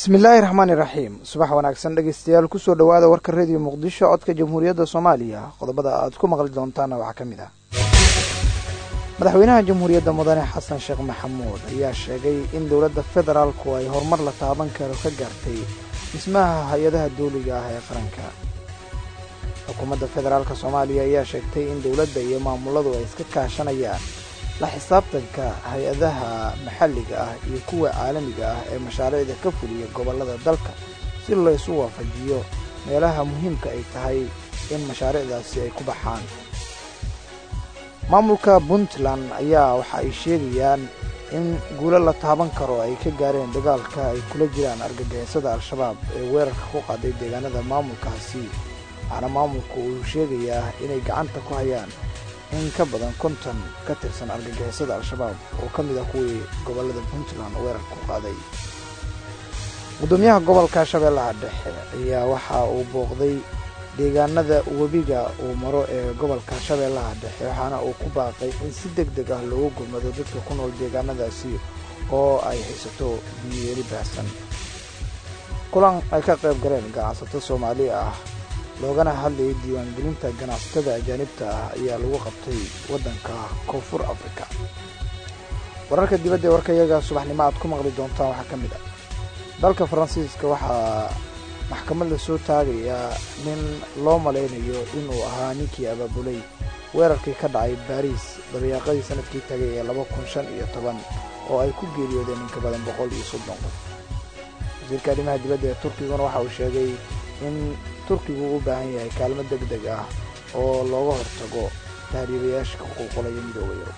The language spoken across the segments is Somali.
bismillaahi raxmaani raxiim subax wanaagsan dhegeystayaal kusoo dhowaada warka rediyo muqdisho codka jamhuuriyadda soomaaliya qodobada aad ku maqli doontaana waxaa ka mid ah madaxweynaha jamhuuriyadda mudane xasan sheekh maxamuud ayaa sheegay in dowladda federaalku ay horumar la taaban karo ka gaartay dhismaha hay-adaha dawliga ah ee qaranka xukuumadda federaalk soomaaliya ayaa sheegtay in dowladda iyo maamuladu ay iska kaashanayaan la xisaabtanka hay-adaha maxalliga ah iyo kuwa caalamiga ah ee mashaariicda ka fuliya gobollada dalka si laysu waafajiyo meelaha muhiimka ay tahay in mashaariicdaasi ay ku baxaan maamulka puntland ayaa waxa ay sheegayaan in guulo la taaban karo ay ka gaareen dagaalka ay kula jiraan argagixisada al-shabaab ee weerarka ku qaaday deegaanada maamulkaasi waxaana maamulku uu sheegayaa inay gacanta ku hayaan in ka badan konton ka tirsan argagixisada al-shabaab oo ka mid ah kuwii gobollada puntland weerarka ku qaaday gudoomiyaha gobolka shabeellaha dhexe ayaa waxa uu booqday deegaanada webiga uu maro ee gobolka shabeellaha dhexe waxaana uu ku baaqay in si deg deg ah loogu gurmado dadka ku nool deegaanadaasi oo ay haysato biyoyeeli baahsan kulan ay ka qayb galeen ganacsato soomaali ah loogana hadlayay diiwaangelinta ganacsatada ajaanibta ah ayaa lagu qabtay waddanka koonfur afrika wararka dibadda ee warkayaga subaxnimo aad ku maqli doontaan waxaa ka mid ah dalka faransiiska waxaa maxkamad la soo taagayaa nin loo malaynayo inuu ahaa ninkii abaabulay weerarkii ka dhacay baariis dabayaaqadii sanadkii tagay ee laba kun shan iyo toban oo ay ku geeriyoodeen in ka badan boqol iyo soddon qof wasiirka arrimaha dibadda ee turkiguna waxa uu sheegay in turkigu u baahan yahay kaalmo deg deg ah oo looga hortago tahriibayaasha ka qulqulaya midooda yurub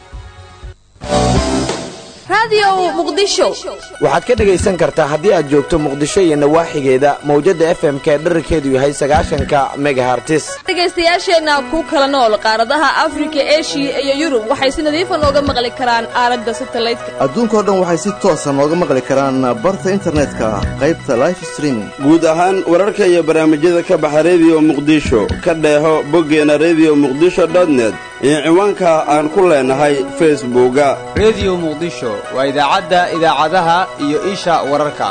waxaad ka dhegaysan kartaa haddii aad joogto muqdisho iyo nawaaxigeeda mawjadda f m ka dherarkeedu yahay sagaashanka megahartis dhegaystayaasheenna ku kala nool qaaradaha afrika eshiya iyo yurub waxay si nadiifa nooga maqli karaan aaladda satalaydka adduunkao dhan waxay si toosa nooga maqli karaan barta internetka qaybta life streaming guud ahaan wararka iyo barnaamijyada ka baxa rediyo muqdisho ka dheeho boggeena rediyo muqdisho dotnet iyo ciwaanka aan ku leenahay facebooka rediyo muqdisho waa idaacadda idaacadaha iyo isha wararka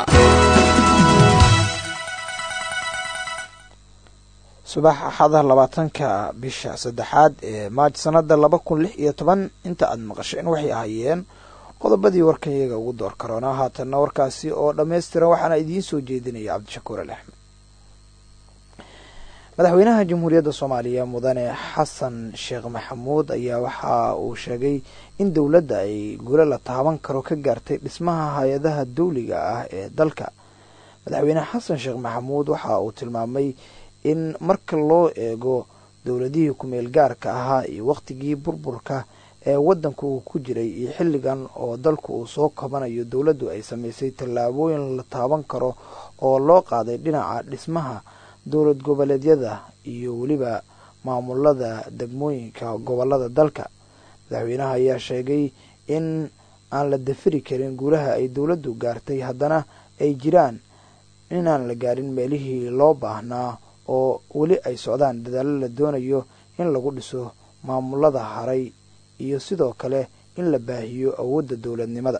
subax axada labaatanka bisha saddexaad ee maaj sannada laba kun lix iyo toban inta aad maqasheen waxay ahaayeen qodobadii warkan iyaga ugu door karoona haatanna warkaasi oo dhammaystiran waxaana idiin soo jeedinaya cabdishakuur al axmed madaxweynaha jamhuuriyadda soomaaliya mudane xasan sheekh maxamuud ayaa waxa uu sheegay in dowladda ay guulo la taaban karo ka gaartay dhismaha hay-adaha dawliga ah ee dalka madaxweyne xasan sheekh maxamuud waxa uu tilmaamay in marka loo eego dowladihii ku-meel gaarka ahaa iyo wakhtigii burburka ee waddanku uu ku jiray iyo xilligan oo dalku uu soo kabanayo dowladdu ay samaysay tallaabooyin la taaban karo oo loo qaaday dhinaca dhismaha dowlad goboleedyada iyo weliba maamulada degmooyinka gobolada dalka madaxweynaha ayaa sheegay in aan la dafiri karin guulaha ay dowladdu gaartay haddana ay jiraan inaan la gaarin meelihii loo baahnaa oo weli ay socdaan dadaallo la doonayo in lagu dhiso maamulada haray iyo sidoo kale in la baahiyo awoodda dowladnimada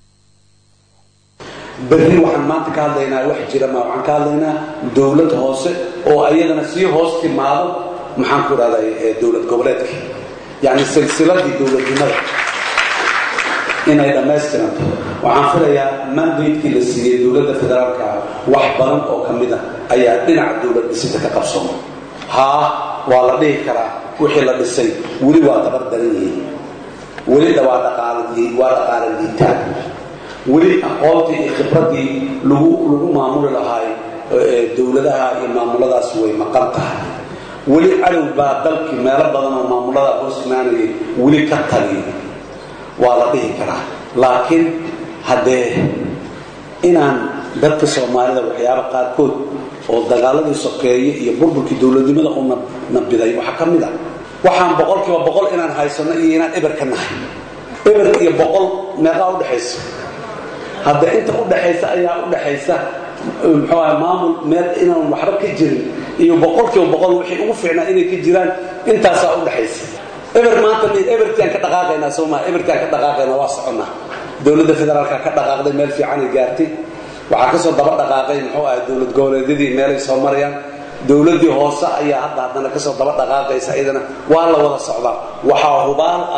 berri waxaan maanta ka hadlaynaa wax jira ma waxaan ka hadlaynaa dowlad hoose oo ayadana sii hoos timaado maxaan ku idhahday dowlad goboleedkii yacni silsiladii dowladnimada inay dhammaystiranto waxaan filayaa mandatekii la siiyey dowladda federaalka wax badan oo ka mid a ayaa dhinaca dowlad dhisida ka qabsooma haa waa la dhihi karaa wixii la dhisay weli waa dabar daran yihiin weli waa dhaqaala liitaan weli aqoontii iyo khibraddii lagu lagu maamuli lahaay dowladaha iyo maamuladaas way maqan tahay weli cadow baa dalkii meelo badan oo maamuladaa hoos imaanayay weli ka taliya waa la dhihi karaa laakiin haddee inaan dadka soomaalida waxyaaba qaarkood oo dagaaladii sokeeye iyo burburkii dowladnimada u nabiday waxaa ka mid a waxaan boqolkiiba boqol inaan haysano iyo inaan eber ka nahay eber iyo boqol meeqaa udhexaysa hadda inta u dhaxaysa ayaa u dhaxaysa muxuu aha maamul meel inaan waxba ka jirin iyo boqolkiiba boqol wixii ugu fiicnaa inay ka jiraan intaasaa u dhaxaysa eber maanta ebertiaan ka dhaqaaqaynaa sooma ebertiaan ka dhaqaaqaynaa waa soconnaa dowladda federaalka ka dhaqaaqday meel fiicanay gaartay waxaa ka soo daba dhaqaaqay muxuu ahay dowlad goboleedyadii meelay soo marayaan dowladdii hoose ayaa hadda haddana kasoo daba dhaqaaqaysa iyadana waa la wada socdaa waxaa hubaal ah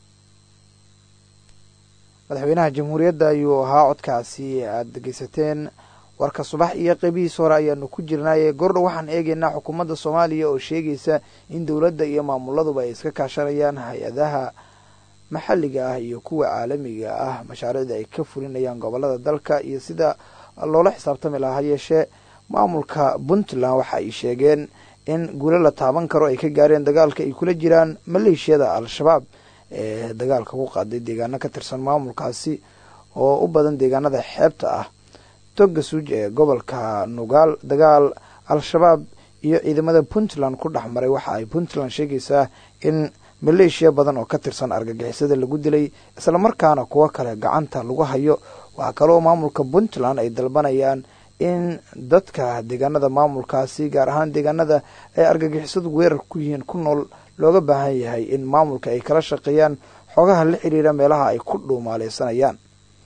madaxweynaha jamhuuriyadda ayuu ahaa codkaasi aada dhegeysateen warka subax iyo qeybihiis hore ayaanu ku jirnaaye gordhow waxaan eegaynaa xukuumadda soomaaliya oo sheegaysa in dowladda iyo maamuladuba ay iska kaashanayaan hay-adaha maxalliga ah iyo kuwa caalamiga ah mashaariicda ay ka fulinayaan gobolada dalka iyo sida loola xisaabtami lahaa yeeshee maamulka puntland waxa ay sheegeen in guulo la taaban karo ay ka gaareen dagaalka ay kula jiraan maleeshiyada al-shabaab ee dagaalka ku qaaday deegaano ka tirsan maamulkaasi oo u badan deegaanada xeebta ah toga suuj ee gobolka nugaal dagaal al-shabaab iyo ciidamada puntland ku dhex maray waxa ay puntland sheegaysaa in maleeshiya badan oo ka tirsan argagixisada lagu dilay islamarkaana kuwo kale gacanta lagu hayo waxaa kaloo maamulka puntland ay dalbanayaan in dadka deegaanada maamulkaasi gaar ahaan deegaanada ay argagixisadu weerar ku yihiin ku nool looga baahan yahay in maamulka ay kala shaqeeyaan xogaha la xiriira meelaha ay ku dhuumaaleysanayaan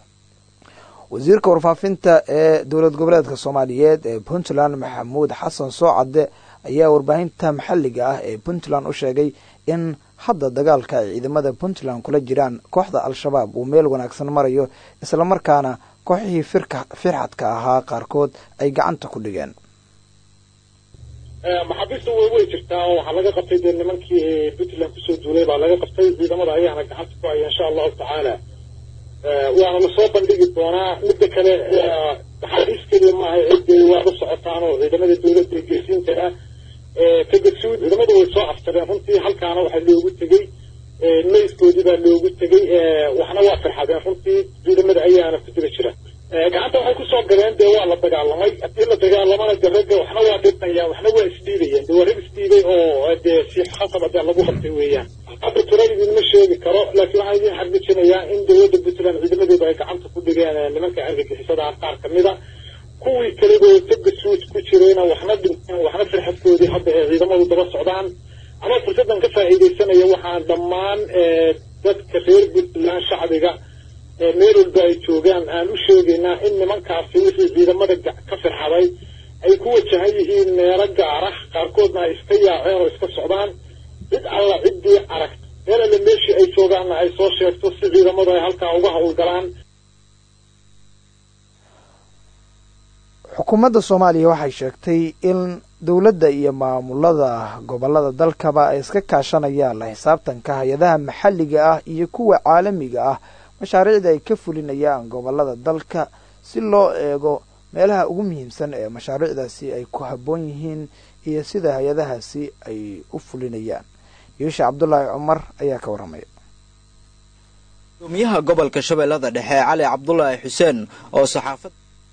wasiirka warfaafinta ee dowlad goboleedka soomaaliyeed ee puntland maxamuud xasan soocadde ayaa warbaahinta maxalliga ah ee puntland u sheegay in hadda dagaalka ay ciidamada puntland kula jiraan kooxda al-shabaab uu meel wanaagsan marayo islamarkaana kooxihii firxadka ahaa qaarkood ay gacanta ku dhigeen maxaabiista way way jirtaa oo waxaa laga qabtay dee nimankii puntland kusoo duulay baa laga qabtay ciidamada ayaana gacanta ku haya insha allahu tacaala waana lasoo bandhigi doonaa midda kale maxaabiis keliya maaha ciddey waa la socotaan oo ciidamada dowladda ee geesiinta ah tagasuud ciidamadu way soo afjareen runtii halkaana waxaa loogu tegey mayskoodii baa loogu tegey waxna waa farxadeen runtii ciidamada ayaana ku dira jira gacanta waxay kusoo galeen dee waa la dagaalamay haddii la dagaalamana de ragga waxna waa dhibnayaan waxna waa isdhiibayeen de waa rag isdhiibay oo dee si khasab adee lagu qabtay weeyaan hadda tira idinma sheegi karo laakiin waxaan idin xaqiijinayaa in dowladda puntland ciidamadooda ay gacanta ku dhigeen nimanka argagixisada qaar kamida kuwii kaleba toga suuj ku jirayna waxna dhinteen waxna firxadkoodii hadda ee ciidamadu daba socdaan ama fursaddan ka faa'iidaysanaya waxaan dhammaan dadka reer puntland shacbiga meel walba ay joogaan aan u sheegaynaa in nimankaasi wixii ciidamada ka firxaday ay ku wajahan yihiin meelo gaara qaarkoodna ay iska yaaceen oo iska socdaan cid alla ciddii aragta meel alle meeshii ay joogaanna ay soo sheegto si ciidamadu ay halkaa uga howlgalaan xukuumadda soomaaliya waxay sheegtay in dowladda iyo maamulada gobolada dalkaba ay iska kaashanayaan la xisaabtanka hay-adaha maxalliga ah iyo kuwa caalamiga ah mashaariicda ay ka fulinayaan gobolada dalka si loo eego meelaha ugu muhiimsan ee mashaariicdaasi ay ku habboon yihiin iyo sida hay-adahaasi ay u fulinayaan yuusha cabdulaahi cumar ayaa ka warramaya gudoomiyaha gobolka shabeellada dhexe cali cabdulaahi xuseen oo saxaafad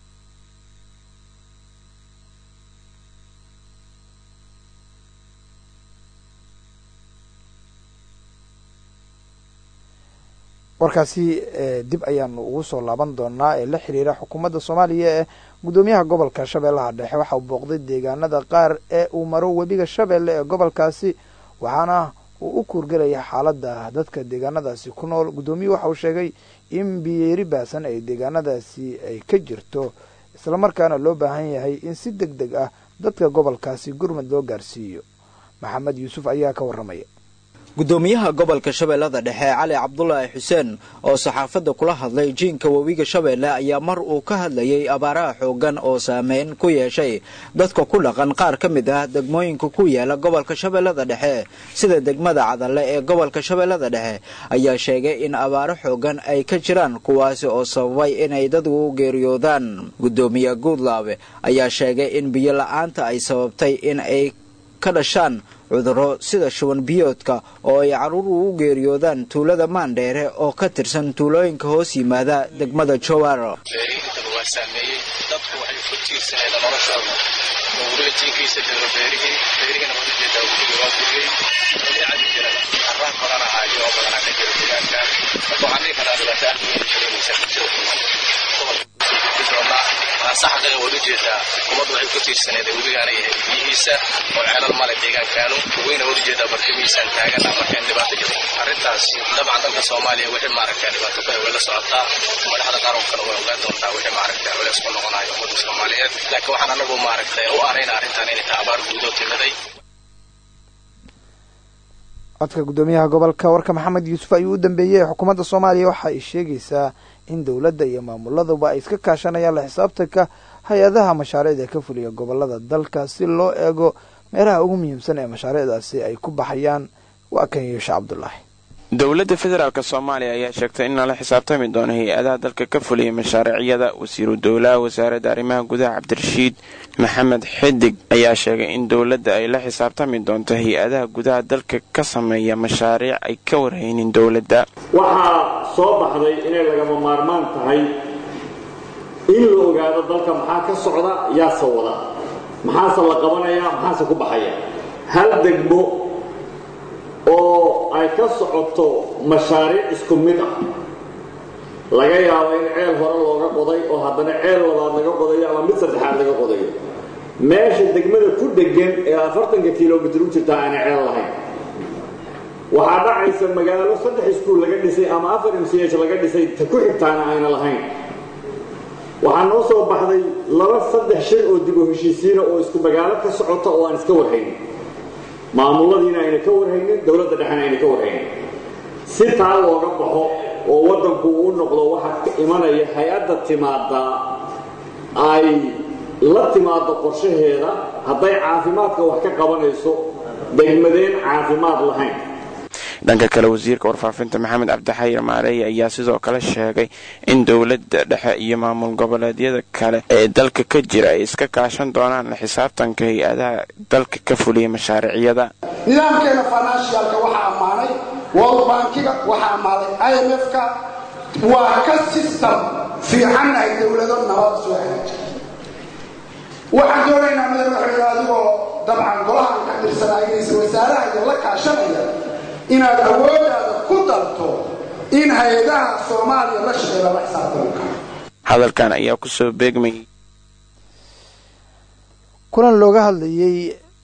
warkaasi dib ayaanu ugu soo laaban doonaa ee la xiriira xukuumadda soomaaliya ee gudoomiyaha gobolka shabeellaha dhexe waxa uu booqday deegaanada qaar ee uu maro webiga shabeelle ee gobolkaasi waxaana uu u kuurgelaya xaaladda dadka deegaanadaasi ku nool guddoomiyuhu waxa uu sheegay in biyeeri baasan ay deegaanadaasi ay ka jirto islamarkaana loo baahan yahay in si deg deg ah dadka gobolkaasi gurmad loo gaarsiiyo maxamed yuusuf ayaa ka warramaya gudoomiyaha gobolka shabeellada dhexe cali cabdulaahi xuseen oo saxaafadda kula hadlay jiinka webiga shabeelle ayaa mar uu ka hadlayay abaaraha xooggan oo saameyn ku yeeshay dadka ku dhaqan qaar ka mid ah degmooyinka ku yaala gobolka shabeellada dhexe sida degmada cadalle ee gobolka shabeellada dhexe ayaa sheegay in abaaro xooggan ay ka jiraan kuwaasi oo sababay inay dadku u geeriyoodaan gudoomiye guudlaabe ayaa sheegay in biyo la-aanta ay sababtay in ay ka dhashaan cudurro sida shuban biyoodka oo ay carruur ugu geeriyoodaan tuulada maandheere oo ka tirsan tuulooyinka hoos yimaada degmada jowar beerihintaba waa saameeyey dadku waxay ku tiirsaneen noloshooda oo weliba jiinkiisa jiro beerihii beerihina waa ujeedaa weliga waa guriyey dabiicadii jira arraar badan ahaayo oo badanaa ka jira deegaankan marka waxaan dhihi karaa dhibaato aad weyn dareemaysa bulshada ku nool gobolka samayn doonaa taasa xaqiiqa waad ujeedaa ummaddu waxay ku tiirsaneed webigaana yahay biyihiisa oo ceelal male deegaankaanu weyna waad ujeedaa barkimihiisaan taagana marka in dhibaato jirto arrintaasi dabcan dalka soomaaliya wixii maaragta dhibaato ku way la socotaa madaxda qarankana way ogaan doontaa wixii maaragta culeys ku noqonayo ummadda soomaaliyeed laakiin waxaan anagu maaragtay u arayna arrintan inay tahay abaar guudoo timiday codka guddoomiyaha gobolka warka maxamed yuusuf ayuu u dambeeyey xukuumadda soomaaliya waxa ay sheegaysaa in dowladda iyo maamuladuba ay iska kaashanayaan la xisaabtanka hay-adaha mashaariicda ka fuliya gobolada dalka si loo eego meelaha ugu muhiimsan ee mashaariicdaasi ay ku baxayaan waa kan yeeshe cabdulaahi dowladda federaalk soomaaliya ayaa sheegtay in lala xisaabtami doono hay-adaha dalka ka fuliyay mashaariicyada wasiiru dowlaha wasaaradda arrimaha gudaha cabdirashiid maxamed xidig ayaa sheegay in dowladda ay la xisaabtami doonto hay-adaha gudaha dalka ka sameeya mashaariic ay ka warhaynin dowladda waxaa soo baxday inay lagama maarmaan tahay in la ogaado dalka maxaa ka socda yaase wada maxaase la qabanaya maxaase ku baxaya hal degmo oo ay ka socoto mashaariic isku mid ah laga yaabo in ceel hore looga qoday oo haddana ceel labaad laga qodayo ama mid saddexaad laga qodayo meesha degmada ku dhegan ee afartanka kilomitir u jirtaa aanay ceel lahayn waxaa dhacaysa magaalo saddex iskuul laga dhisay ama afar m c h laga dhisay ta ku xigtaana ayna lahayn waxaa noo soo baxday laba saddex shay oo dib u heshiisiina oo isku magaalo ka socota oo aan iska warhaynin maamuladiina ayna ka warhaynin dowladda dhexena ayna ka warhaynin si taa looga baxo oo waddanku uu noqdo waxaa ka imanaya hay-adda timaadaa ay la timaado qorshaheeda hadday caafimaadka wax ka qabanayso degmadeen caafimaad lahayn dhanka kale wasiirka warfaafinta maxamed cabdixayir maareeye ayaa sidoo kale sheegay in dowladda dhexe iyo maamul goboleedyada kale ee dalka ka jira ay iska kaashan doonaan la xisaabtanka hay-adaha dalka ka fuliya mashaariicyada nidaamkeena financialka waxaa ammaanay world bankiga waxaa ammaaday i m f-ka waa ka system fiicannahay dowlado nabad soo hagaajira waxaan doonaynaa madaxweyne adigoo dabcan golahan ka tirsanaaynaysa wasaaraha iyo la kaashanaya inaad awoodaada ku dalto in hay-adaha soomaaliya la shaqeeya la xisaabtami karo hadalkan ayaa kusoo beegmayay kulan looga hadlayey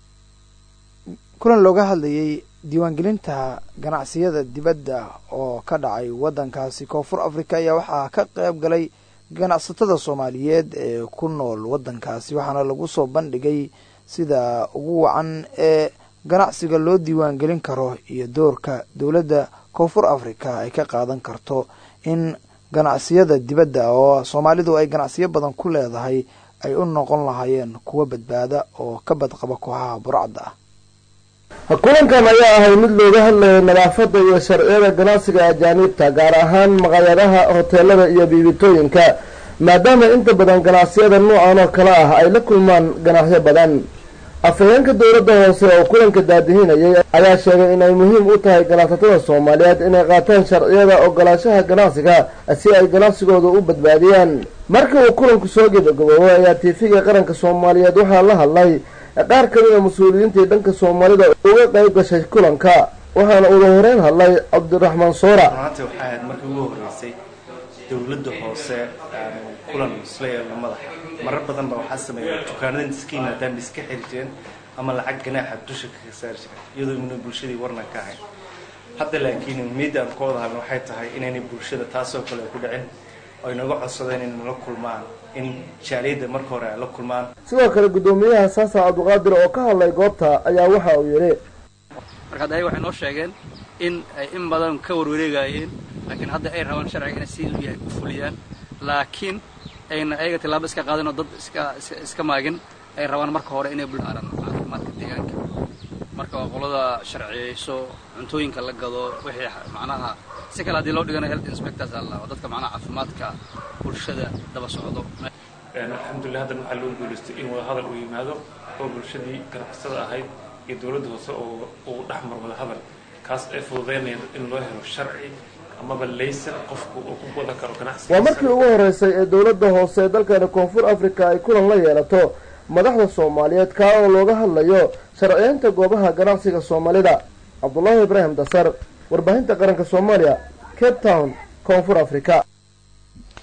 kulan looga hadlayey diiwaangelinta ganacsiyada dibadda oo ka dhacay waddankaasi koonfur africa ayaa waxaa ka qayb galay ganacsatada soomaaliyeed ee ku nool waddankaasi waxaana lagu soo bandhigay sida ugu wacan ee ganacsiga loo diiwaangelin karo iyo doorka dowladda koonfur africa ay ka qaadan karto in ganacsiyada dibadda oo soomaalidu ay ganacsiyo badan ku leedahay ay u noqon lahaayeen kuwa badbaada oo ka badqaba kooxaha burcadda ah kulankan ayaa ahay mid looga hadlayay nadaafadda iyo sharciyada ganacsiga ajaaniibta gaar ahaan maqaayadaha hoteelada iyo biibitooyinka maadaama inta badan ganacsiyada noocan oo kale ah ay la kulmaan ganacyo badan afhayeenka dowladda hoose oo kulanka daadihinayay ayaa sheegay inay muhiim u tahay ganacsatada soomaaliyeed inay qaataan sharciyada ogolaanshaha ganacsiga si ay ganacsigooda u badbaadiyaan markii uu kulanku soo gebagaboobay ayaa tiifiga qaranka soomaaliyeed waxaa la hadlay qaar ka mid a mas-uuliyiintii dhanka soomaalida uga qayb gashay kulanka waxaana uga horeyn hadlay cabdiraxmaan soora maanta waxay ahayd markii ugu horreysay dowladda hoose kulan isla yeelno madaxa marar badan ba waxaa sameeya dukaanada iska yimaadaan bay iska xiri jireen ama lacag ganaaxa dusha kaga saari jireen iyadoo mina bulshadii warna ka ahayn hadda laakiin muhiimada aan ka wada hadlno waxay tahay inaynay bulshada taasoo kale ku dhicin ay naga codsadeen in nala kulmaan in jaaliyadda marka hore ay la kulmaan sidoo kale guddoomiyaha saasa cabdiqaadir oo ka hadlay goobta ayaa waxa uu yidhi marka hadda ayaga waxay noo sheegeen in ay in badan ka warwareegayeen laakiin hadda ay rabaan sharciga inay si yahay ku fuliyaan laakiin ayna ayaga tilaabo iska qaadin oo dad iska iska maagin ay rabaan marka hore inay bulaaran caafimaadka deegaanka marka waa qolada sharciyeyso cuntooyinka la gado wixii macnaha si kale haddii loo dhigana health inspectors alla oo dadka macnaha caafimaadka bulshada daba socdo alxamdulilah haddan waxaa loo guulaystay in wada hadal uu yimaado oo bulshadii ganacsada ahayd iyo dowladda hoose oo uu dhex mar wada hadal kaas ay fududeynayaan in loo helo sharci amaba laysan qofku uu ku wada karo ganacsiga waa markii ugu horeysay ee dowladda hoose ee dalkani koonfur africa ay kulan la yeelato madaxda soomaaliyeed kaa oo looga hadlayo sharciyeynta goobaha ganacsiga soomaalida cabdulaahi ibraahim dasar warbaahinta qaranka soomaaliya cape town koonfur africa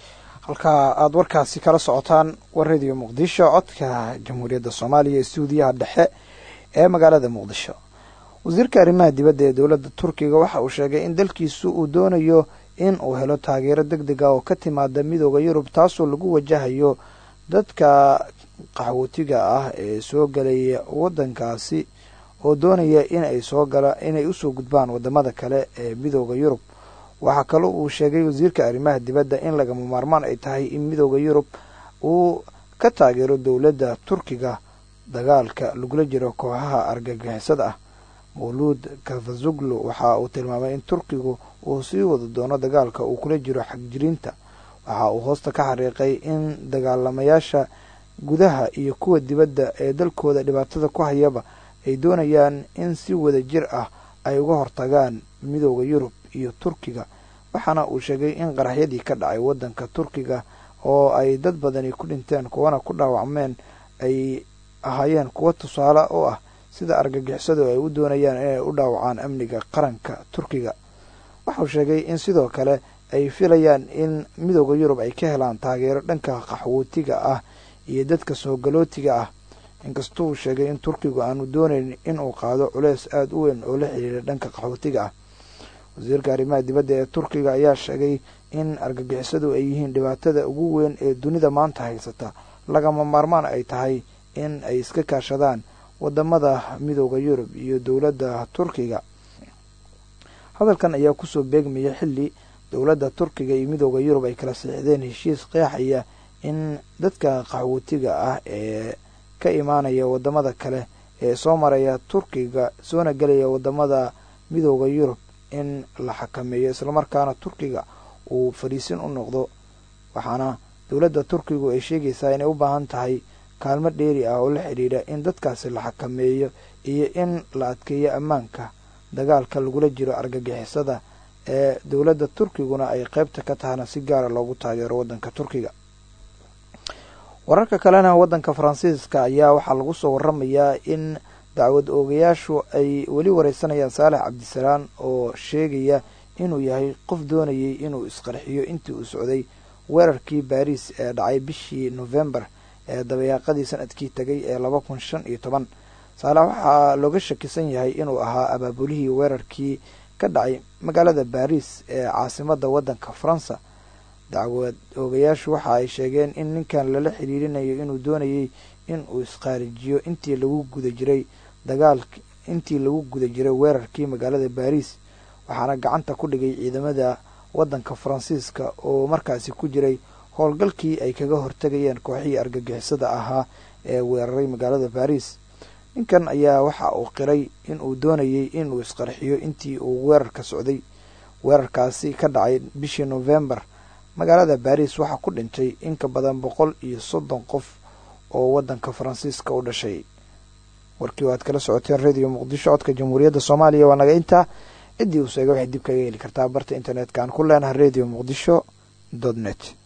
halkaa aada warkaasi kala socotaan war radio muqdisho codka jamhuuriyadda soomaaliya stuudiyaha dhexe ee magaalada muqdisho wasiirka arrimaha dibadda ee dowladda turkiga waxa uu sheegay in dalkiisu uu doonayo in uu helo taageero deg deg ah oo ka timaada midooda yurub taasoo lagu wajahayo dadka qaxwootiga ah ee soo gelaya waddankaasi oo doonaya inay soo gala inay usoo gudbaan wadamada kale ee midooda yurub waxaa kaloo uu sheegay wasiirka arrimaha dibadda in lagama maarmaan ay tahay in midooda yurub uu ka taageero dowladda turkiga dagaalka lagula jiro kooxaha argagixisada ah mawluud kafazuglu waxa uu tilmaamay in turkigu uu sii wada doono dagaalka uu kula jiro xagjiriinta waxa uu hoosta ka xariiqay in dagaalamayaasha gudaha iyo kuwa dibadda ee dalkooda dhibaatada ku hayaba ay doonayaan in si wada jir ah ay uga hortagaan midooda yurub iyo turkiga waxaana uu sheegay in qaraxyadii ka dhacay waddanka turkiga oo ay dad badani ku dhinteen kuwana ku dhaawacmeen ay ahaayeen kuwo tusaale oo ah sida argagixisadu ay u doonayaan inay u dhaawacaan amniga qaranka turkiga waxauu sheegay in sidoo kale ay filayaan in midooda yurub ay ka helaan taageero dhanka qaxwootiga ah iyo dadka soogalootiga ah inkastuu sheegay in turkigu aanu doonayn inuu qaado culeys aada u weyn oo la xiriira dhanka qaxwootiga ah wasiirka arrimaha dibadda ee turkiga ayaa sheegay in argagixisadu ay yihiin dhibaatada ugu weyn ee dunida maanta haysata lagama maarmaan ay tahay in ay iska kaashadaan wadamada midooda yurub iyo dowladda turkiga hadalkan ayaa kusoo beegmaya xilli dowladda turkiga iyo midooda yurub ay kala siixdeen heshiis qeexaya in dadka qaxwootiga ah ee ka imaanaya wadamada kale ee soo maraya turkiga soona gelaya wadamada midooda yurub in la xakameeyo islamarkaana turkiga uu fadhiisin u noqdo waxaana dowladda turkigu ay sheegaysaa inay u baahan tahay kaalmo dheeri ah oo la xidhiidha in dadkaasi la xakameeyo iyo in la adkeeyo ammaanka dagaalka lagula jiro argagixisada ee dowladda turkiguna ay qeybta ka tahana si gaara loogu taageero waddanka turkiga wararka kalena waddanka faransiiska ayaa waxaa lagu soo waramayaa in dacwad oogayaashu ay weli wareysanayaan saalex cabdisalaan oo sheegaya inuu yahay qof doonayay inuu isqarxiyo intii uu socday weerarkii baariis ee dhacay bishii nofembar ee dabayaaqadii sanadkii tegay ee laba kun shan iyo toban saalex waxaa looga shakisan yahay inuu ahaa abaabulihii weerarkii ka dhacay magaalada baariis ee caasimada waddanka faransa dacwad oogayaashu waxa ay sheegeen in ninkan lala xiriirinayo inuu doonayay in uu isqaarijiyo intii lagu guda jiray dagaal intii lagu guda jiray weerarkii magaalada baariis waxaana gacanta ku dhigay ciidamada waddanka faransiiska oo markaasi ku jiray howlgalkii ay kaga hortegayeen kooxihii argagixisada ahaa ee weeraray magaalada baariis ninkan ayaa waxa uu qiray in uu doonayay inuu isqarxiyo intii uu weerarka socday weerarkaasi ka dhacay bishii nofembar magaalada baariis waxaa ku dhintay in ka badan boqol iyo soddon qof oo waddanka faransiiska u dhashay warkii waad kala socoteen radio muqdisho codka jamhuuriyadda soomaaliya waa naga intaa ciddii uu sheegay waxay dib kaga heli kartaa barta internetka aan ku leenahay radio muqdisho dot net